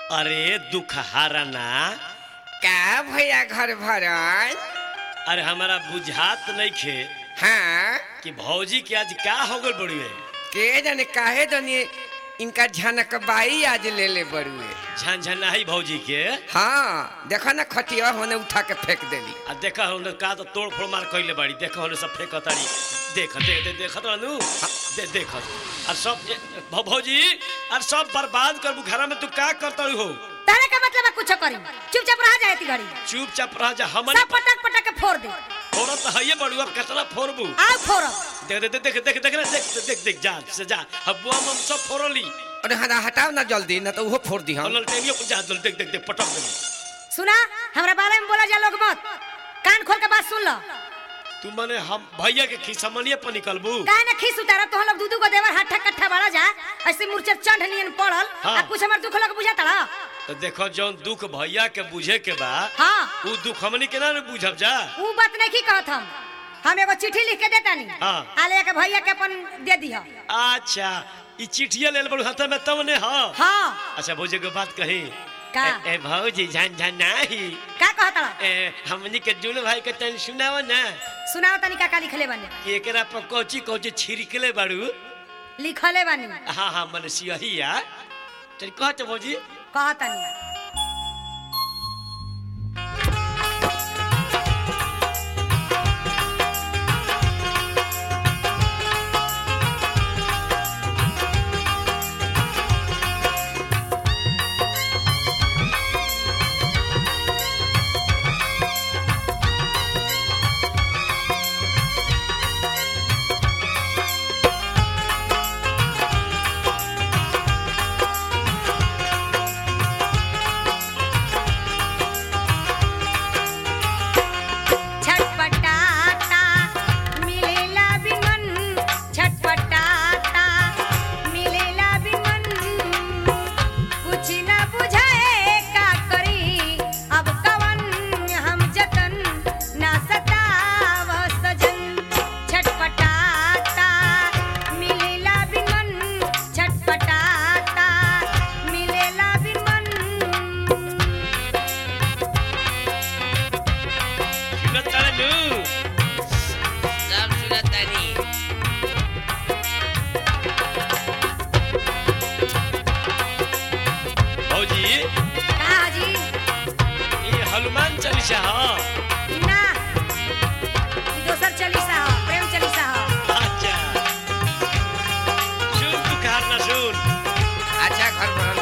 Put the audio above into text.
अरे दुखहारा ना का भैया घर भरल अरे हमारा बुझात नहीं खे हाँ कि भौजी के आज का हो गल बड़ी है के जाने काहे जाने इनका झनक बाई आज ले ले बड़ुए झनझनाही भौजी के हाँ देखा ना खटिया होने उठा के फेंक देली आ देखा हमने का तो तोड़ फोड़ मार कइले बाड़ी देखा हमने सब फेंक ताड़ी देख दे दे देखत रहनु दे देख और सब जे- भौ- भौजी और सब बर्बाद करबू घर में तू का करतड़ी हो तारे का मतलब है कुछ करी चुपचाप रह जाए ती घड़ी चुपचाप रह जा हमन सब पटक पटक के फोड़ दे फोड़ा तो हइए बड़ू अब कितना फोड़बू आओ फोड़ो देख देख देख देख देख देख देख देख देख जा से जा हबुआ हम सब फोड़ली अरे हटा हटाओ ना जल्दी ना तो वो फोड़ दी हम हमन टेनियो पर जा देख देख देख पटक दे सुना हमरा बारे में बोला जा लोग मत कान खोल के बात सुन लो तू माने हम भैया के खिसमनिए पर निकलबू काहे ना खीस उतारा तो हम लोग दूधू को देवर हाथ कट्ठा बड़ा जा ऐसे मूर्छा चढ़ नियन पड़ल हाँ। आ कुछ हमर दुख लग बुझाता रहा तो देखो जौन दुख भैया के बुझे के बा हाँ उ दुख हमनी के ना बुझब जा ऊ बात नहीं की कहत हम हम एगो चिट्ठी लिख के देता नहीं हाँ। आ लेके भैया के अपन दे दिया अच्छा ई चिट्ठिया लेल बड़ू हाथ में तब ने हाँ हाँ अच्छा भौजी के बात कही का? ए, ए भौजी झन झन नाही का कहता रहा ए हमनी के जुल भाई के तन सुनाव ना सुनाओ तनी का का लिखले बने कि एकरा पर कोची कोची छिड़कले बाड़ू लिखले बने हाँ हाँ मन सियहिया चल कह तो भौजी कहता नहीं छटपटाता मिलेला बिमन छटपटाता मिलेला बिमन कुछ न बुझाए का करी अब कवन हम जतन ना सताव सजन छटपटाता मिलेला बिमन छटपटाता मिलेला बिमन सुनत तारे नु सब सुनतानी भौजी का हाजी ये हनुमान चालीसा हाँ ना ई दोसर चालीसा ह प्रेम चालीसा ह अच्छा सुन तू कहार ना सुन अच्छा घर भरल